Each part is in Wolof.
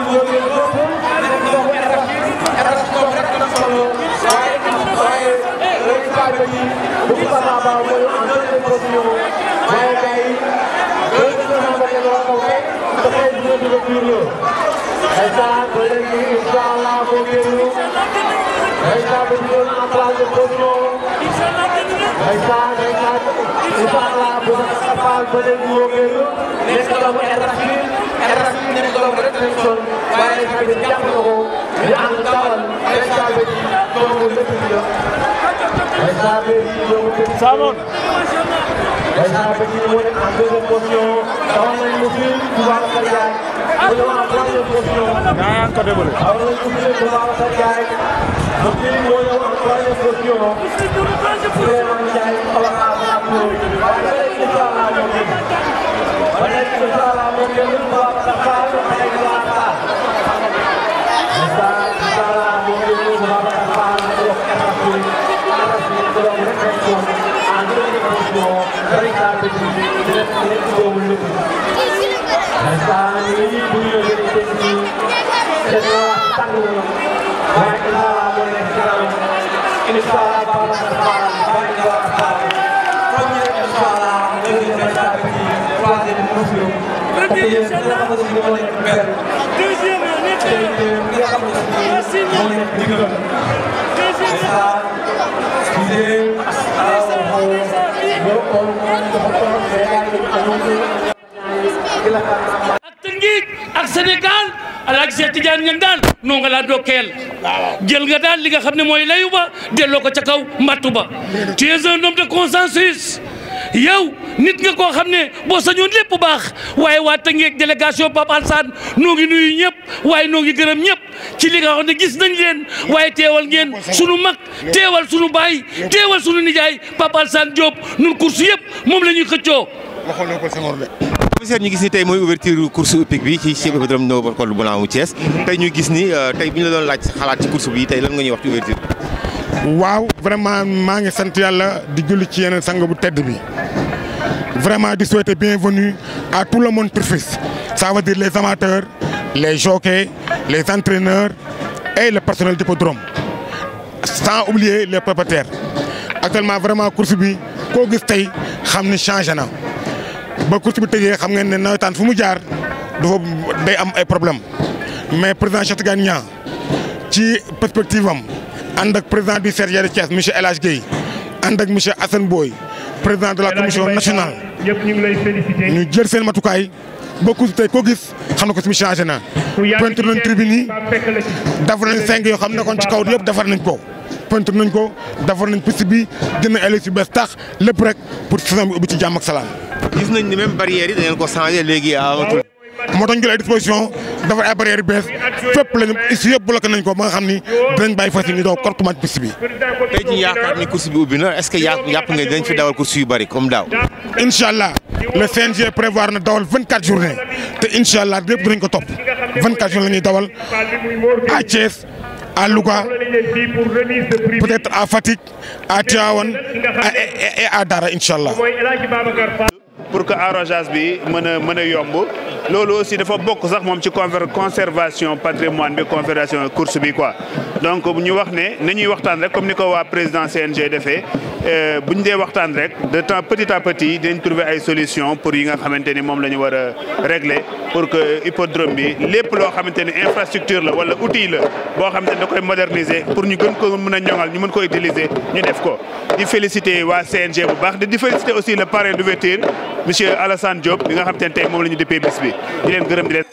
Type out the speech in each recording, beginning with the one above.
Samon ñaan ko débale ak Tëngéej ak Sénégal Alaaji Cheikh Tidiane Niang daal noo nga laa dokkeel jël nga daal li nga xam ne mooy layu ba delloo ko ca kaw mbattu ba tu es un homme de consensus yow nit nga koo xam ne boo sañoon lépp baax waaye waa Tëngéej délégation Pape Alsane noo ngi nuyu ñëpp waaye noo ngi gërëm ñëpp ci li nga xam ne gis nañ leen waaye teewal ngeen sunu mag teewal sunu baay teewal sunu nijaay Pape Alsane Diop nun course yëpp moom la ñuy xëccoo commissaire ñu gis ni tey mooy ouverture course hippique bi ci Cheikh Ibrahima Ndao Col Blanc mu Thiès tey ñu gis ni tey bu ñu la doon laaj xalaat ci course bi tey lan nga ñuy wax ci ouverture waaw vraiment maa ngi sant yàlla di julli ci yeneen sang bu tedd bi vraiment di souhaiter bienvenue à tout le monde turfiste ça veut dire les amateurs les jockeys les entraîneurs et le personnel d'hippodrome sans oublier les propriétaires actuellement vraiment course bi koo gis tey xam ni changé na ba course bi tëjee xam ngeen ne nawetaan fu mu jaar dafa day am ay problème mais président Cheikh Tidiane Niang ci perspective am ànd ak président du CRG de Thiès monsieur El Hadj Guèye ànd ak monsieur Assane Boy président de la commission nationale ñëpp ñu ngi lay félicité. ñu jël seen matukaay ba course tey koo gis xam na ko si changé na peinture nañ tribune yi defar nañ cinq yoo xam ne kon ci kaw yëpp defar nañ ko peinture nañ ko defar nañ piste bi jënd ay élection bees tax lépp rek pour saison bi ubbi ci jàmm ak salaam. gis nañ ni même barrières yi da ngeen ko changé léegi amatul. moo tax ñu jël ay disposition dafa ay barrières yu bees fépp lañu ici yëpp bloqué nañ ko ba nga xam ni dinañ bàyyi fas yi daw correctement ci piste bi. tey jii yaakaar ni course bi ubbi na est-ce que yaa yàpp nga dinañ fi dawal course yu bari comme daaw. incha allah le CNG prévoir na dawal 24 journées te incha allah lépp dinañ ko topp 24 journées la ñuy dawal à Thiès à Louga peut-être à Fatick à Tivaouane et à Dara incha allah. pour que arrosage bi mën a mën a yomb loolu aussi dafa bokk sax moom ci conservation patrimoine bi conservation course bi quoi donc ñu wax ne nañuy waxtaan rek comme ni ko waa président CNG defee bu ñu dee waxtaan rek de temps petit à petit dinañ trouver ay solution pour yi nga xamante ni moom la ñu war a régler pour que hippodrome bi lépp loo xamante ni infrastructure la wala outil la boo xamante ni da koy moderniser pour ñu gën ko mën a ñoŋal ñu mën ko utiliser ñu def ko di féliciter waa CNG bu baax di féliciter aussi le parrain d'ouverture monsieur Alassane Diop bi nga xamante ne tey moom la ñu dëppee bis bi di leen gërëm di leen.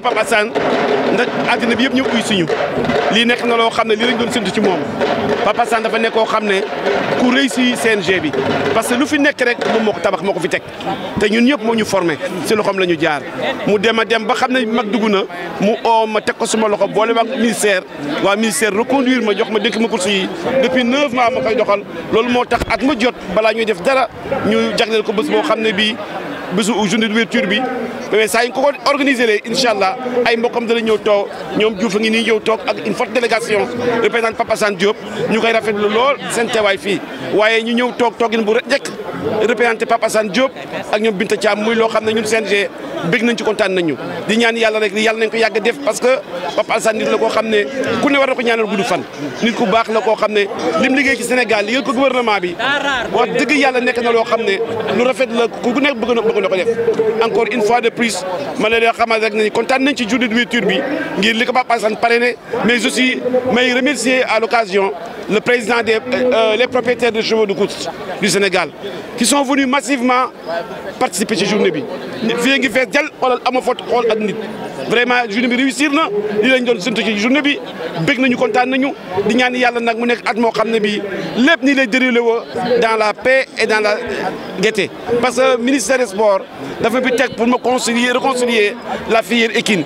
Papa Assane ndax àddina bi yëpp ñëw uy suñu lii nekk na loo xam ne lii lañ doon séntu ci moom Papa Assane dafa nekk koo xam ne ku réussi CNG bi parce que lu fi nekk rek moom moo ko tabax moo ko fi teg te ñun ñëpp moo ñu formé si loxoom la ñu jaar mu dem a dem ba xam ne mag dugg na mu oo ma teg ko suma loxo boole waa ministère waa ministère reconduire ma jox ma dénk ma course yi depuis neuf mois ma koy doxal loolu moo tax at ma jot balaa ñuy def dara ñu jagleel ko bés boo xam ne bii bésu journée d'ouverture bi mais saa yi ko ko organisé lee incha allah ay mbokkam dana ñëw toog ñoom Diouf a ngi nii ñëw toog ak une forte délégation représentant Papa Assane Diop ñu koy rafetlu lool seen teewaay fii waaye ñu ñëw toog toogin bu njëkk représenté Papa Assane Diop ak ñoom Binta Thiam muy loo xam ne ñun CNG bëgg nañ ci kontaan nañu di ñaan yàlla rek yàlla nañ ko yàgg def parce que Papa Assane nit la koo xam ne ku ne war na ko ñaanal gudd fan nit ku baax la koo xam ne lim liggéey ci Sénégal liggéey ko gouvernement bi wax dëgg yàlla nekk na loo xam ne lu rafet la ku nekk bëgg na bëgg na ko def encore une fois de plus ma ne leen xamal rek nañ kontaan nañ ci journée d'ouverture bi ngir li ko Papa Assane parrainé mais aussi may remercier à l'occasion le président des euh, les propriétaires de chevaux de course du Sénégal qui sont venus massivement participer ci journée bi fii ngi fees jël xoolal ama fot xool ak nit vraiment journée bi réussir na li lañ doon séntu ci journée bi bëgg nañu kontaan nañu di ñaan yàlla nag mu nekk at moo xam ne bii lépp nii lay déroulé woo dans la paix et dans la gaieté parce que ministère des sports dafa bi teg pour ma concilier réconcilier la filière équine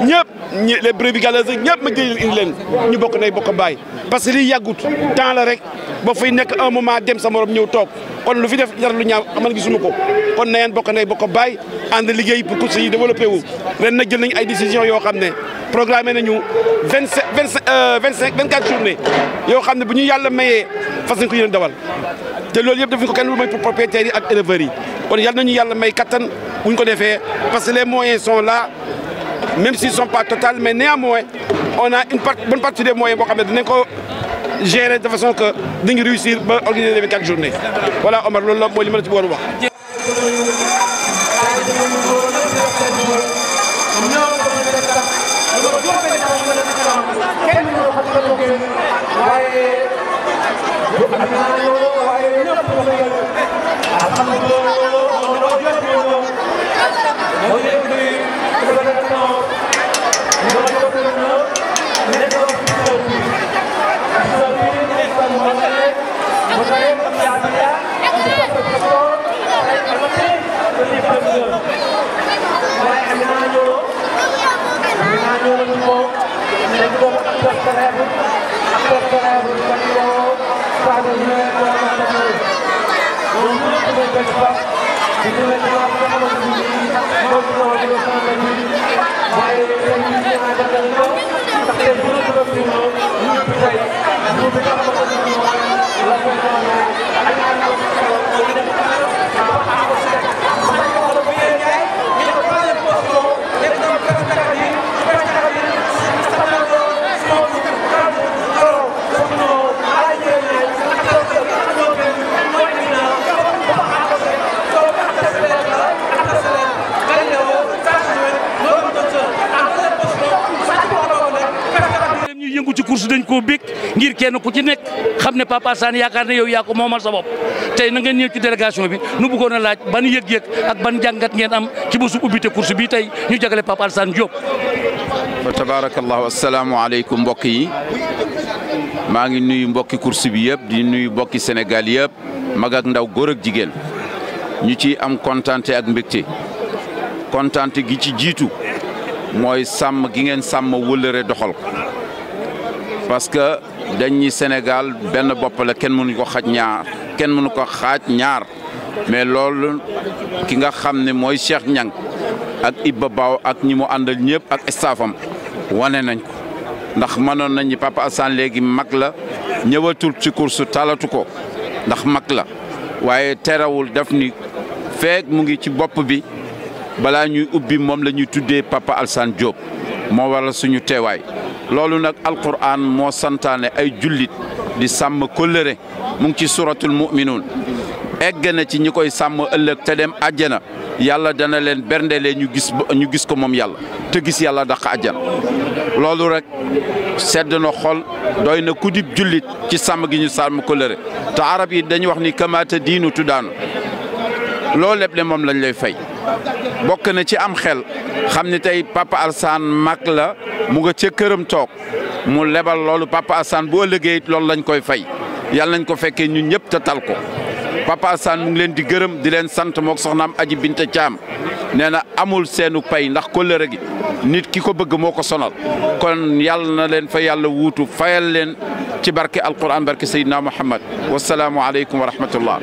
ñëpp les brebis galeuses ñëpp ma jël indi leen ñu bokk nay bokk baay parce que liy yàggut temps la rek ba fay nekk un moment dem sa morom ñëw toog kon lu fi def jar lu ñaaw amal gisuma ko kon na yeen bokk nay bokk baay ànd liggéey pour course yi développé wu ren nag jël nañu ay décisions yoo xam ne programmé nañu vingt cinq vingt cinq vingt cinq vingt quatre journées yoo xam ne bu ñu yàlla mayee fas nañ ko yéen dawal te loolu yëpp defuñ ko kenn lu may pour propriétaires yi ak éleveurs yi kon yàlla nañu yàlla may kattan bu ñu ko defee parce que les moyens sont là même s'ils sont pas total mais néanmoins on a une part bonne partie des moyens boo xam ne dinañ ko gérer de façon que dañu réussir ba organiser les 24 journées voilà Omar loolu la mooy li ma la ci bëggoon wax. ñu yëngu ci course dañ koo bég ngir kenn ku ci nekk xam ne Papa Assane yaakaar ne yow yaa ko moomal sa bopp tey na ngeen ñëw ci délégation bi nu bëggoon a laaj ban yëg-yëg ak ban jàngat ngeen am ci bésu ubbite course bi tey ñu jagale Papa Assane Diop. fa tabarakallahu asalaamaaleykum mbokk yi maa ngi nuyu mbokki course bi yëpp di nuyu mbokki Sénégal yëpp mag ak ndaw góor ak jigéen ñu ci am kontante ak mbégte kontante gi ci jiitu mooy sàmm gi ngeen sàmm wëllëre doxal ko parce que dañ ñi Sénégal benn bopp la kenn mënu ko xaj ñaar kenn mënu ko xaaj ñaar mais loolu ki nga xam ne mooy Cheikh Niang ak Ibba Baw ak ñi mu àndal ñëpp ak staffam wane nañ ko ndax mënoon nañ ni Papa Assane léegi mag la ñëwatul ci course talatu ko ndax mag la waaye terewul def ni feek mu ngi ci bopp bi balaa ñuy ubbi moom la ñuy tuddee Papa Assane Diop moo waral suñu teewaay loolu nag alquran moo santaane ay jullit di sàmm kóllëre mu ngi ci suratul muminuun egg na ci ñi koy sàmm ëllëg te dem àjjana yàlla dana leen berndelee ñu gis ñu gis ko moom yàlla te gis yàlla daq àjjana loolu rek sedd na xol doy na ku dib jullit ci sàmm gi ñu sàmm kóllëre te arab yi dañuy wax ni kamaata diinu tuddaanu loolu lépp le moom lañ lay fay bokk na ci am xel xam ni tey papa Alsaan mag la mu nga ca këram toog mu lebal loolu papa Alsaan boo liggéey loolu lañ koy fay yàlla nañ ko fekkee ñun ñëpp te tal ko papa Alsaan mu ngi leen di gërëm di leen sant mook soxnaam aji Binta Caam nee na amul seenu pay ndax kóllëre gi nit ki ko bëgg moo ko sonal kon yàlla na leen fa yàlla wuutu fayal leen ci barke alquran barke Seydina Muhammad wasalaamu aleykum wa rahmatullah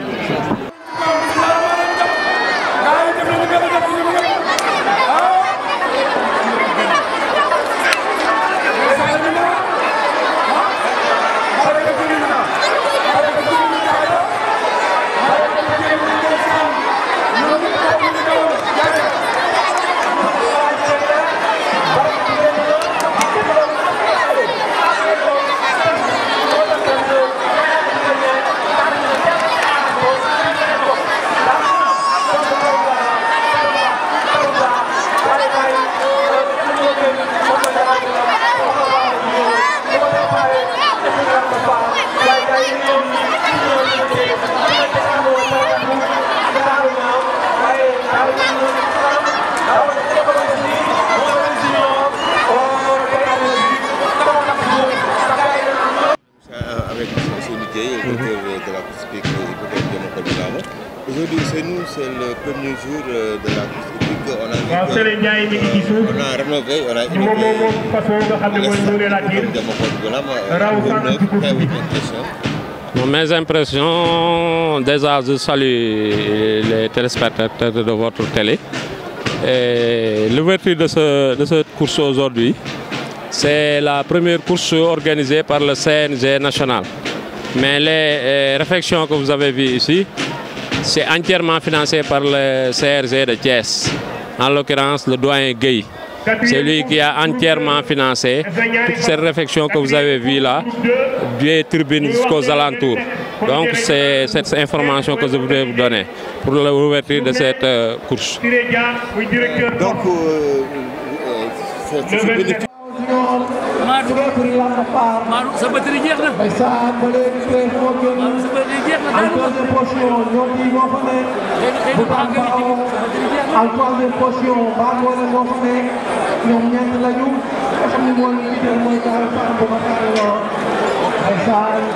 avec M. Dieye, le directeur de la course hippique hippodrome de Mokol-Bilama. Aujourd'hui, c'est nous, c'est le premier jour euh, de la course hippique. On a, waaw Sëriñ Ndiaye mi ngi ci suuf on a rénové, on a moom moom moom façon nga xam ne mooy Nouré Latir de Mokol-Bilama. raw sànq ci course bi. Bon, mes impressions, déjà je salue les téléspectateurs de votre télé. Et L'ouverture de, ce- de cette course aujourd'hui, c'est la première course organisée par le CNG national. Mais les euh, réflexions que vous avez vues ici, c'est entièrement financé par le CRG de Thiès, en l'occurrence le doyen Gueye. C'est lui qui a entièrement financé toute cette réflexion que vous avez vue là, des tribunes jusqu'aux alentours. Donc c'est cette information que je voudrais vous donner pour l'ouverture de cette euh, course. Siré Dia muy directeur Donc, euh, euh, c'est c'est bénéfique. Maadou Maadou sa batterie jeex na Maadou sa batterie jeex na daal léegi xëy na maa ngi ci biir sa batterie jeex na en troisième position Bangoné moo fa ne ñoom ñeent lañu nga xam ne mooy leader mooy Daara Fall Boubacar Lo ndeysaan